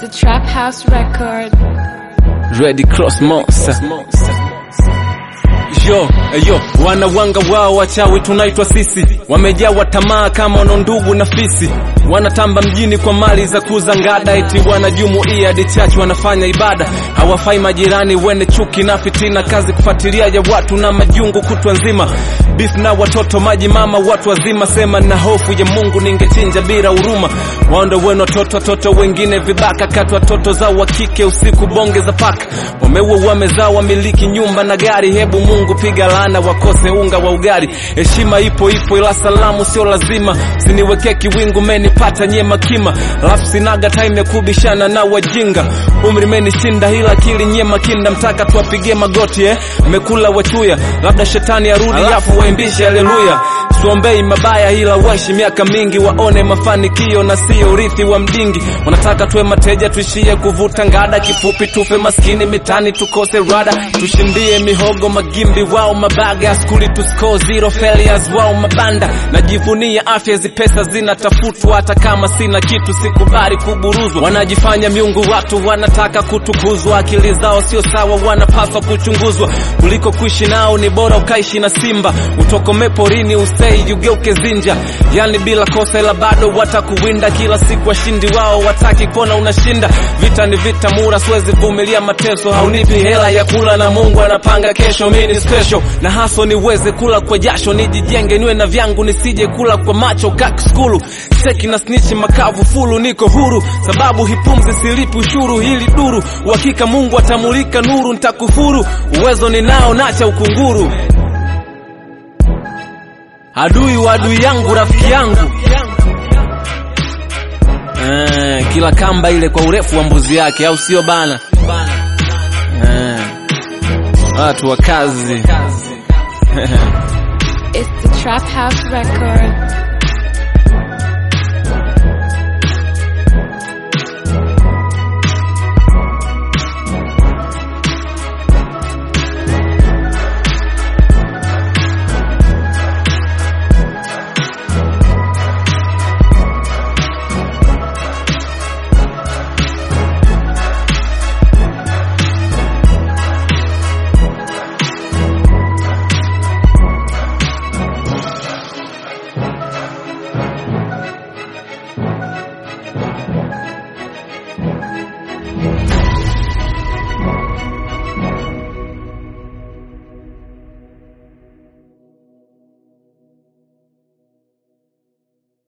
Trap House Record. Ready Cross Monster. Yo, yo, wanawanga wao wachawi tunaitwa sisi, wamejawa tamaa kama wana ndugu na fisi, wanatamba mjini kwa mali za kuza ngada, eti wanajumuia hadi chachu wanafanya ibada, hawafai majirani wene chuki na fitina, kazi kufuatilia ya watu na majungu kutwa nzima, beef na watoto maji mama, watu wazima, sema na hofu ya Mungu ningechinja bila huruma, waonde wenu watoto, watoto wengine vibaka, kati watoto zao wa kike usiku bonge za paka, wameua wamezaa wamiliki nyumba na gari, hebu Mungu piga laana wakose unga wa ugali. Heshima ipo ipo, ila salamu sio lazima. Siniwekee kiwingu, menipata nyema kima, alafu sinaga time ya kubishana na wajinga. Umri menishinda, ila akili nyema kinda, mtaka tuwapigie magoti eh, mekula wachuya, labda shetani arudi, alafu waimbishe haleluya. Tuombei mabaya ila waishi miaka mingi, waone mafanikio na sio urithi wa mdingi. Wanataka tuwe mateja, tuishie kuvuta ngada, kifupi tufe maskini mitani, tukose rada, tushindie mihogo magimbi, wao mabaga, skuli tu score zero failures, wao mabanda. Najivunia afya, hizi pesa zinatafutwa, hata kama sina kitu sikubali kuburuzwa. Wanajifanya miungu, watu wanataka kutukuzwa, akili zao sio sawa, wanapaswa kuchunguzwa. Kuliko kuishi nao ni bora ukaishi na simba, utokome porini usei ugeuke zinja, yani bila kosa, ila bado watakuwinda kila siku. Washindi wao wataki kuona unashinda. Vita ni vita mura, siwezi vumilia mateso. Haunipi hela ya kula na Mungu anapanga kesho. Mimi ni special na haso niweze kula kwa jasho, nijijenge niwe na vyangu, nisije kula kwa macho kak skulu seki na snitch makavu fulu, niko huru sababu hipumzi silipi ushuru. Hili duru uhakika, Mungu atamulika nuru, nitakufuru uwezo ninao, nacha ukunguru adui wa adui yangu rafiki yangu eh, kila kamba ile kwa urefu wa mbuzi yake, au sio bana? Eh, watu wa kazi It's the Trap House Record.